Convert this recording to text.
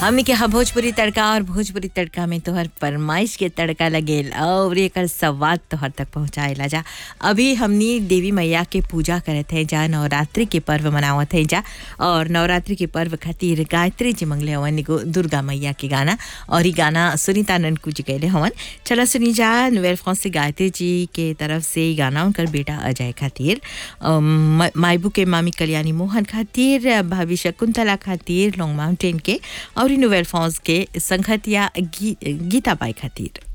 हमने के हा भोजपुरी तड़का और भोजपुरी तड़का में तोहर फरमाइश के तड़का लगेल और एकर स्वाद तोहर तक पहुँचाएला जा अभी हमनी देवी मैया के पूजा करत है जा नवरात्रि के पर्व मनावत है जा और नवरात्रि के पर्व खातिर गायत्री जी मंगले हवन एगो दुर्गा मैया के गाना और ई गाना सुनीता ननकू जी गैले हवन चला सुनी जा नोवेल फ्रांस से गायत्री जी के तरफ से ई गाना उनकर बेटा अजय खातिर अम, मायबू के मामी कल्याणी मोहन खातिर भाभी शकुंतला खातिर लॉन्ग माउंटेन के और ई नोवेल फॉन्स के संगतिया गी, गीता बाई खातिर